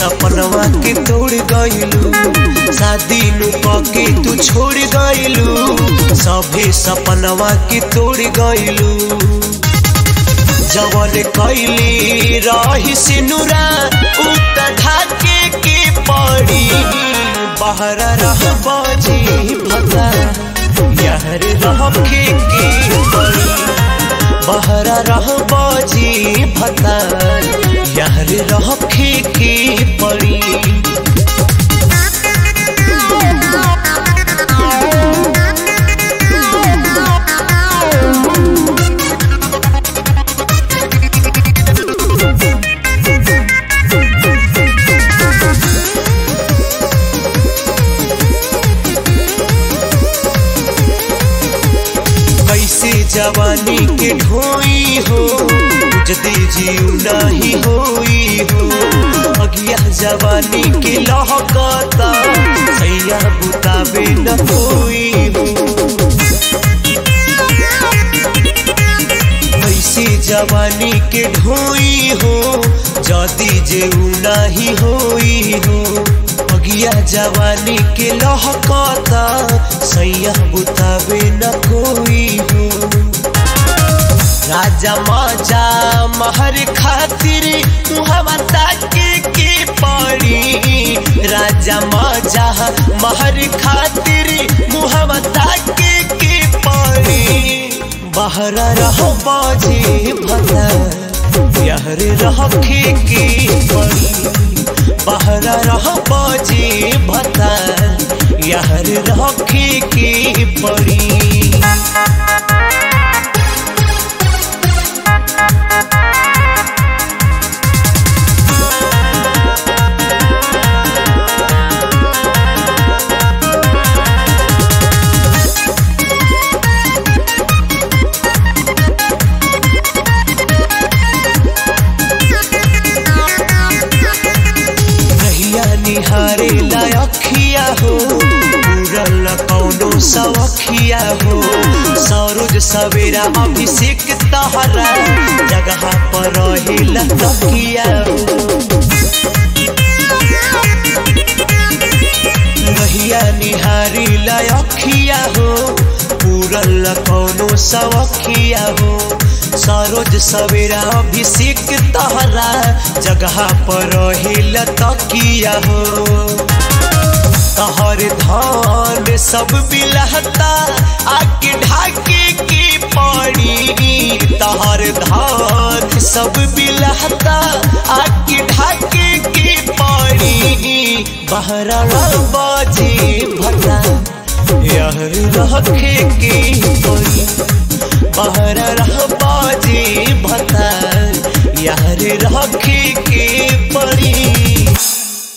सपनवा के तोड़ गइलू शादी नु के तू छोड़ गइलू सभे सपनवा के तोड़ गइलू जवन कैली रही सिनुरा उत ढाके के पड़ी बाहर रह बजी भता यहर रखे के पड़ी बाहर रह बजी भता यहर रखे के पड़ी कैसे जवानी के ढोई हो जदी जीव नहीं होई हो अगिया जवानी के लहकता सैया बुतावे न कोई हो कैसे जवानी के ढोई हो जदी जेऊ नहीं होई हो अगिया जवानी के लहकता सैया बुतावे न कोई हो राजा माजा महर खातिर मुहवा ताके के पड़ी राजा माजा महर खातिर मुहवा ताके के पड़ी बाहर रह बाजे भला यहर रखे के पड़ी बाहर रह बाजे भता यहर रखे के पड़ी रहिया निहारे लायखिया हो पूरल कौनो सवखिया हो सरोज सवेरा अभिषेक तहरा जगह पर रहिला तकिया हो रहिया निहारी लायखिया हो पूरल कौनो सवखिया हो सरोज सवेरा अभिषेक तहरा जगह पर रहिल तकिया हो तहर धान सब बिलहता आके ढाके के पड़ी तहर धान सब बिलहता आके ढाके के पड़ी बहरा बाजे भटा यहर रखे के पड़ी बाहर रह बाजे भता यहर रखे के पड़ी